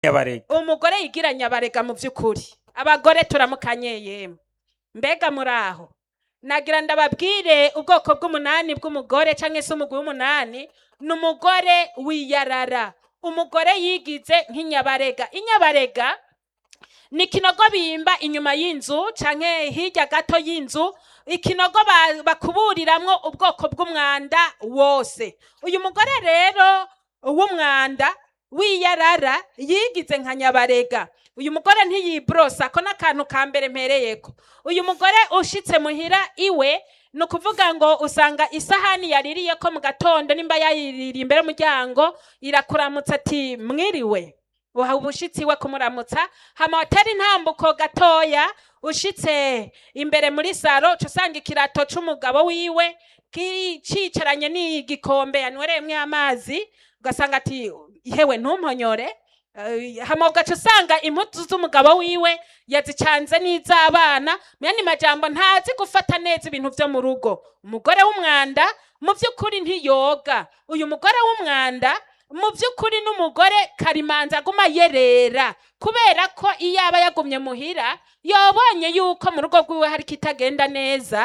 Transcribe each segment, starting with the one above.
nyabarega umugore yigira nyabarega mu by'ukuri abagore turamukanye yemwe mbega muri aho nagira ndababwire ubwoko bw'umunani bw'umugore cyangwa se umugwi w'umunani ni umugore wiyarara umugore yigize nk'inyabarega inyabarega ni ikinogo bimba inyuma y'inzu canke hirya gato y'inzu ikinogo ba- bakuburiramwo ubwoko bw'umwanda wose uyu mugore rero w'umwanda w'iyarara yigize nka nyabarega uyu mugore ntiyibrosa ko n'akantu ka mbere mpereyeko uyu mugore ushitse muhira iwe ni ukuvuga ngo usanga isahani yaririye ko mu gatondo nimba yayiririye imbere y'umuryango irakuramutsa ati mwiriwe uha ubushitsi we kumuramutsa hama watera intambuko gatoya ushitse imbere muri saro uca usanga ikirato c'umugabo wiwe ki- cicaranye n'igikombe yanywereyemwo amazi ugasanga ati hewe ntumponyore Eh, hama ugaca usanga impuzu z'umugabo wiwe yazicanze n'iz'abana muyandi majambo ntazi gufata neza ibintu vyo mu rugo umugore w'umwanda mu vy'ukuri ntiyoga uyu mugore w'umwanda mu by'ukuri n'umugore karimanza aguma yerera kubera ko iyo aba yagumye muhira yabonye yuko mu rugo rwiwe hari kitagenda neza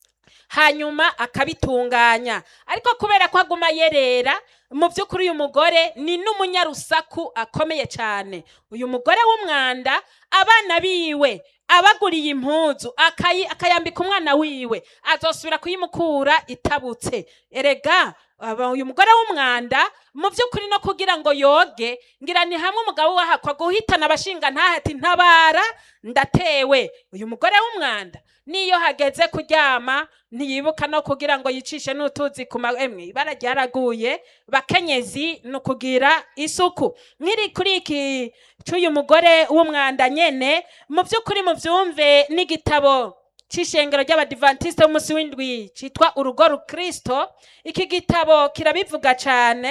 hanyuma akabitunganya ariko kubera ko aguma yerera mu by'ukuri uyu mugore ni n'umunyarusaku akomeye cyane uyu mugore w'umwanda abana biwe abaguriye impuzu akayi- akayambika umwana wiwe azosubira kuyimukura itabutse erega aba- uyu mugore w'umwanda mu by'ukuri no kugira ngo yoge ngira ni hamwe umugabo wahakwa guhitana abashinga ntahati ntabara ndatewe uyu mugore w'umwanda niyo hageze kuryama ntiyibuka no kugira ngo yicishe n'utuzi ku ma emwe ibara ryaraguye bakenyezi ni ukugira isuku nkiri kuri iki cy'uyu mugore w'umwanda nyene mu by'ukuri mubyumve n'igitabo c'ishengero ry'abadivantisite b'umunsi w'indwi citwa urugo rukristo iki gitabo kirabivuga cane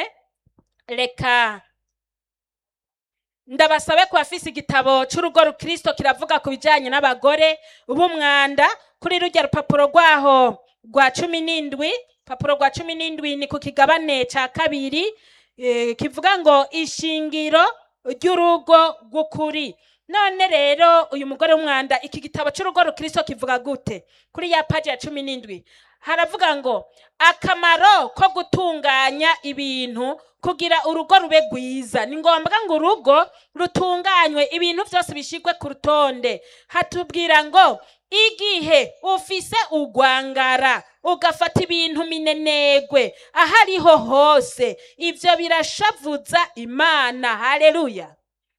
reka ndabasabe ku bafise igitabo c'urugo rukristo kiravuga ku bijanye n'abagore b'umwanda kuri rurya rupapuro rwaho rwa cumi n'indwi rupapuro rwa cumi n'indwi ni ku kigabane ca kabiri eh, kivuga ngo ishingiro ry'urugo rw'ukuri none rero uyu mugore w'umwanda iki gitabo c'urugo rukristo kivuga gute kuri ya paji ya cumi n'indwi haravuga ngo akamaro ko gutunganya ibintu kugira urugo rube rwiza ni ngombwa ngo urugo rutunganywe ibintu byose bishigwe ku rutonde hatubwira ngo igihe ufise ugwangara ugafata ibintu minenegwe aho ariho hose ivyo birashavuza imana haleluya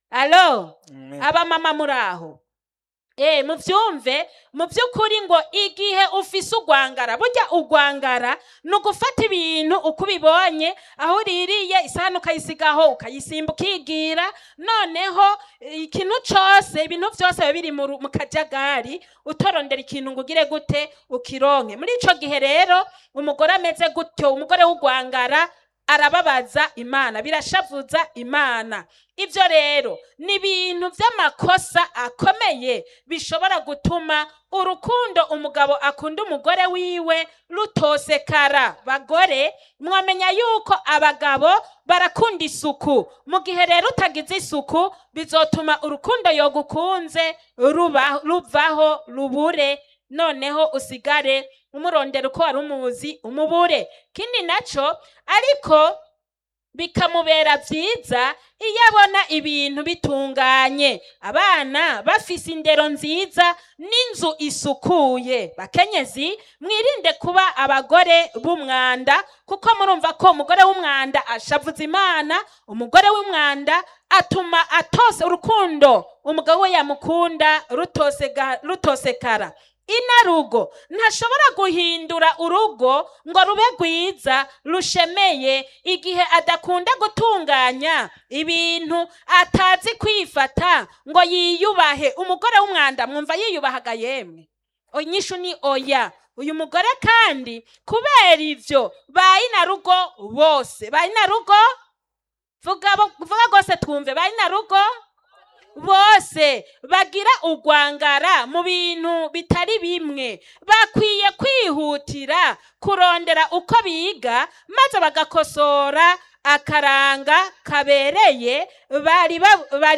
alo abamama muri aho Eh, muvyumve mu by'ukuri ngo igihe ufise ugwangara burya ugwangara ni ugufata ibintu uko ubibonye aho uririye isahani ukayisigaho ukayisimba ukigira noneho eh, ikintu cose ibintu vyose biba biri mu ru- mu kajagari utorondera ikintu ngo ugire gute ukironke muri ico gihe rero umugore ameze gutyo umugore w'ugwangara arababaza imana birashavuza imana ibyo rero ni ibintu by'amakosa akomeye bishobora gutuma urukundo umugabo akunda umugore wiwe rutosekara bagore mwamenya yuko abagabo barakunda isuku mu gihe rero utagize isuku bizotuma urukundo yogukunze ruba- ruvaho rubure noneho usigare umurondera uko wari umuzi umubure kindi naco ariko bikamubera byiza iyo abona ibintu bitunganye abana bafise indero nziza n'inzu isukuye bakenyezi mwirinde kuba abagore b'umwanda kuko murumva ko umugore w'umwanda ashavuza imana umugore w'umwanda atuma atose urukundo umugabo we yamukunda rutosega- rutosekara inarugo ntashobora guhindura urugo ngo rube rwiza rushemeye igihe adakunda gutunganya ibintu atazi kwifata ngo yiyubahe umugore w'umwanda mwumva yiyubahaga yemwe inyishu ni oya uyu mugore kandi kubera ivyo ba inarugo bose ba inarugo vuga bo- vuga rwose twumve ba inarugo bose bagira ugwangara mu bintu bitari bimwe bakwiye kwihutira kurondera uko biga maze bagakosora akaranga kabereye bari ba- bari